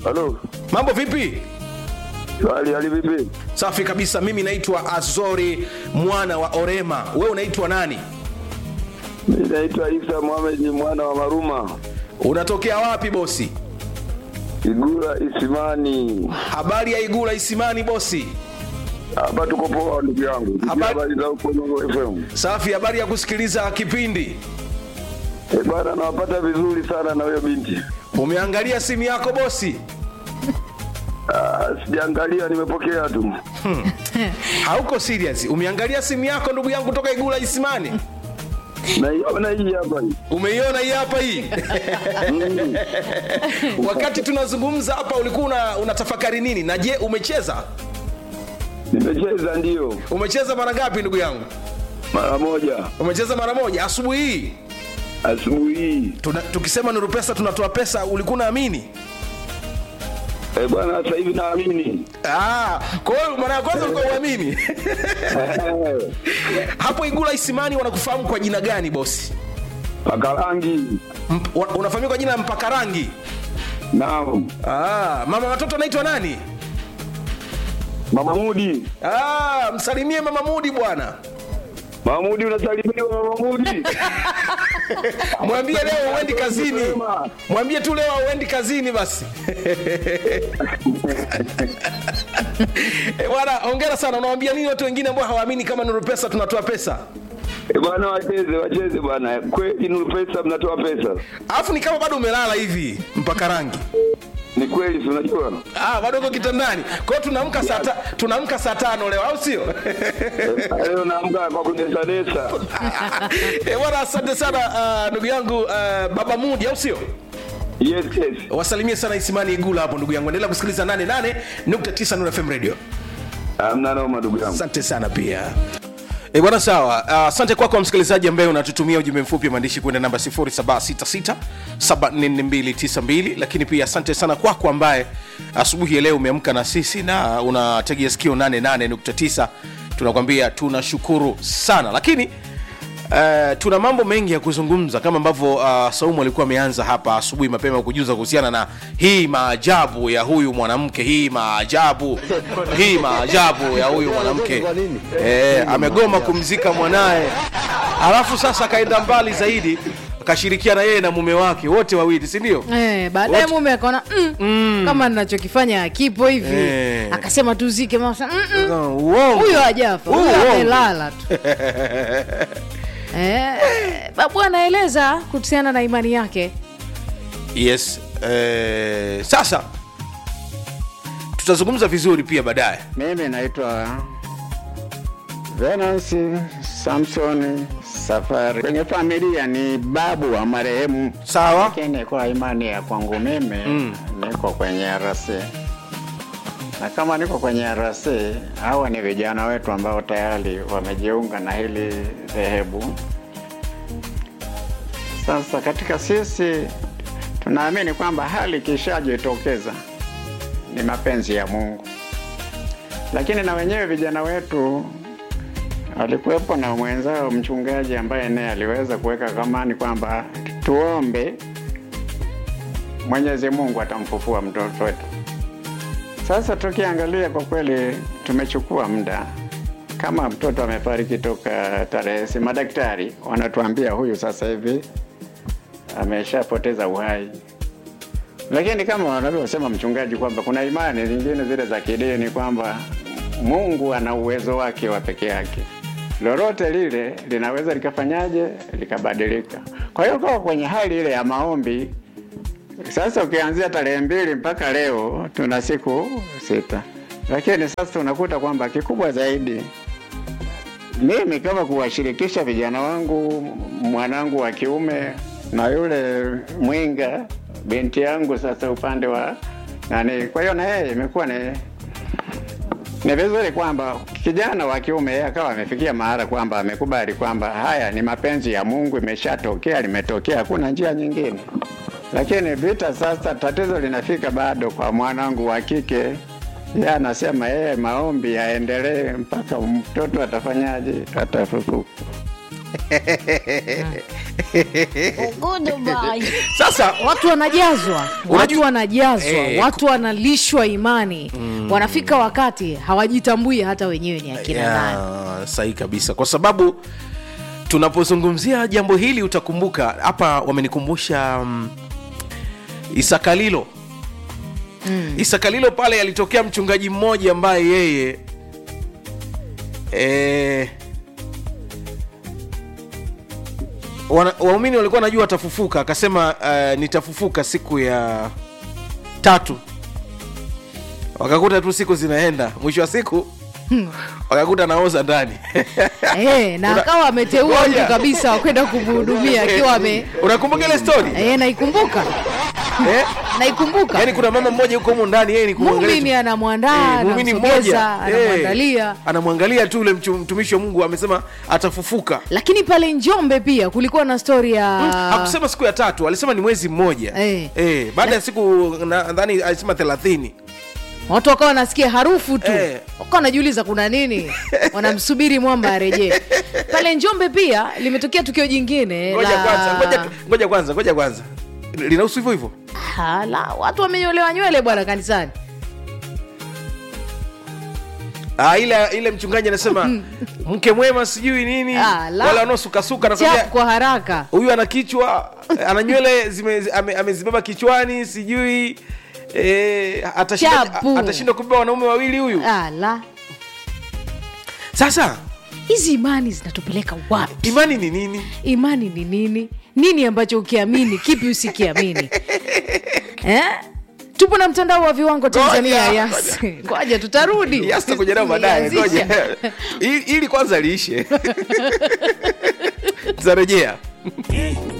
Halo. mambo vipi Hali hali vipi? safi kabisa mimi naitwa azori mwana wa orema wewe unaitwa nani Mimi naitwa Isa Mohamed mwana wa Maruma. unatokea wapi bosi Igura Isimani. habari ya igula isimani bosi Hapa tuko poa ndugu yangu. Tukia Habari- Habari za huko Nongo FM. safi habari ya kusikiliza kipindi Eh, bwana nawapata vizuri sana na huyo binti. umeangalia simu yako bosi Ah, sijaangalia nimepokea tu. hauko serious umeangalia simu yako ndugu yangu toka igula isimani Naiona hii hapa hii. umeiona hii hapa hii Mm. wakati tunazungumza hapa ulikuwa una, unatafakari nini na je umecheza Nimecheza ndio umecheza mara ngapi ndugu yangu mara moja umecheza mara moja asubuhi hii asubuhi hii. Tuna, tukisema nuru pesa tunatoa pesa ulikuwa unaamini Eh, bwana sasa hivi naamini. Ah, kwa hiyo mara ya kwanza ulikuwa uamini Eh, hapo igula isimani wanakufahamu kwa jina gani bosi Paka rangi. Mp, wa- unafahamika kwa jina la mpaka rangi Naam. ah, mama watoto anaitwa nani Mama Mudi. ah, msalimie mama mudi bwana Mama Mudi unasalimiwa Mama Mudi. mwambie leo uendi kazini Sema. mwambie tu leo uendi kazini basi Eh, bwana hongera sana unawambia nini watu wengine ambao hawaamini kama nuru pesa tunatoa pesa Eh, bwana wacheze wacheze bwana. Kweli Nuru Pesa mnatoa pesa. alafu ni kama bado umelala hivi mpaka rangi Ni kweli si unajua? ah, bado uko kitandani kwa hiyo tunaamka saa ta- tunaamka saa tano leo au sio Eh, Leo naamka kwa kunesanesa. Eh, bwana asante sana ah, ndugu yangu ah, baba mudi au sio Yes, yes. wasalimie sana isimani igula hapo ndugu yangu endelea kusikiliza 88.9 Nuru fm radio Hamna noma ndugu yangu. asante sana pia E bwana sawa Ah, asante uh, kwako kwa msikilizaji ambaye unatutumia ujumbe mfupi wa maandishi kwenda namba 0766744292 lakini pia asante sana kwako ambaye asubuhi ya leo umeamka na sisi na unategea sikio 88.9 tunakwambia tunashukuru sana lakini Uh, tuna mambo mengi ya kuzungumza kama ambavyo uh, saumu alikuwa ameanza hapa asubuhi mapema kujuza kuhusiana na hii maajabu ya huyu mwanamke hii maajabu hii maajabu ya huyu mwanamke eh, amegoma kumzika mwanaye alafu sasa akaenda mbali zaidi akashirikiana yeye na mume wake wote wawili si ndio Eh, baadaye Wote- mume akaona mm, kama ninachokifanya akipo hivi Eh. akasema tuzike mama akasema, "Mm, mm, No, uongo. huyo hajafa Huu huyo uongo. amelala tu eh, babu anaeleza kuhusiana na imani yake yes eh, sasa tutazungumza vizuri pia baadaye Mimi naitwa Venansi Samson Safari. Kwenye familia ni babu wa marehemu, sawa lakini kwa imani ya kwangu mimi mm. niko kwenye RC na kama niko kwenye RC, hawa ni vijana wetu ambao tayari wamejiunga na hili dhehebu. Sasa katika sisi tunaamini kwamba hali ikishajitokeza ni mapenzi ya Mungu lakini na wenyewe vijana wetu alikuwepo na mwenzao mchungaji ambaye naye aliweza kuweka kamani kwamba tuombe Mwenyezi Mungu atamfufua mtoto wetu. Sasa tukiangalia kwa kweli, tumechukua muda kama mtoto amefariki toka tarehe, si madaktari wanatuambia huyu sasa hivi ameshapoteza uhai lakini kama wanavyosema mchungaji kwamba kuna imani zingine zile za kidini kwamba Mungu ana uwezo wake wa peke yake, lolote lile linaweza likafanyaje likabadilika. Kwa hiyo kwa kwenye hali ile ya maombi sasa, ukianzia tarehe mbili mpaka leo tuna siku sita, lakini sasa unakuta kwamba kikubwa zaidi mimi kama kuwashirikisha vijana wangu, mwanangu wa kiume na yule mwinga binti yangu, sasa upande wa nani. Kwa hiyo na yeye imekuwa ni ni vizuri kwamba kijana wa kiume yeye akawa amefikia mahala kwamba amekubali kwamba haya ni mapenzi ya Mungu, imeshatokea, limetokea, hakuna njia nyingine. Lakini vita sasa, tatizo linafika bado kwa mwanangu wa kike yeye anasema yeye maombi yaendelee mpaka mtoto atafanyaje, atafufuka. sasa watu wanajazwa watu Unajua- wanajazwa Eh, watu wanalishwa imani wanafika wakati hawajitambui hata wenyewe ni akina nani Ya, sahihi kabisa kwa sababu tunapozungumzia jambo hili utakumbuka hapa wamenikumbusha um, isakalilo mm. isakalilo pale alitokea mchungaji mmoja ambaye yeye eh, wana- waumini walikuwa najua atafufuka akasema uh, nitafufuka siku ya tatu wakakuta tu siku zinaenda mwisho wa siku wakakuta naoza ndani Eh, na Una- akawa ameteua Ngoja. mtu kabisa wa kwenda kumhudumia akiwa ame unakumbuka ile story Eh, naikumbuka eh? naikumbuka yaani kuna mama mmoja huko humu ndani yeye ni kumwangalia muumini tu- anamwandaa Eh, muumini anamsogeza mmoja eh, anamwandalia anamwangalia tu ule mchu- mtumishi wa mungu amesema atafufuka lakini pale njombe pia kulikuwa na stori ya hakusema siku ya tatu alisema ni mwezi mmoja Eh. Eh, baada ya siku nadhani alisema thelathini watu wakawa wanasikia harufu tu Eh. wakawa wanajiuliza kuna nini wanamsubiri mwamba arejee pale njombe pia limetokea tukio jingine ngoja la- kwanza ngoja tu- ngoja kwanza ngoja kwanza linahusu hivyo hivyo Ha, la watu wamenyolewa nywele bwana kanisani Ah, ile ile mchungaji anasema mke mwema sijui nini Ah, la. wale wanaosukasuka chapu nakwambia kwa haraka huyu ana kichwa ana nywele zime- ame- amezibeba kichwani sijui eh, atashinda Chapu. atashinda kubeba wanaume wawili huyu Ah, la sasa hizi imani zinatupeleka wapi imani ni nini imani ni nini nini ambacho ukiamini kipi usikiamini eh? tupo na mtandao wa viwango tanzania Ngoja, yas ngoja tutarudi Yes, tutakuja nayo baadaye ngoja Tulianzisha. ili ili kwanza liishe tutarejea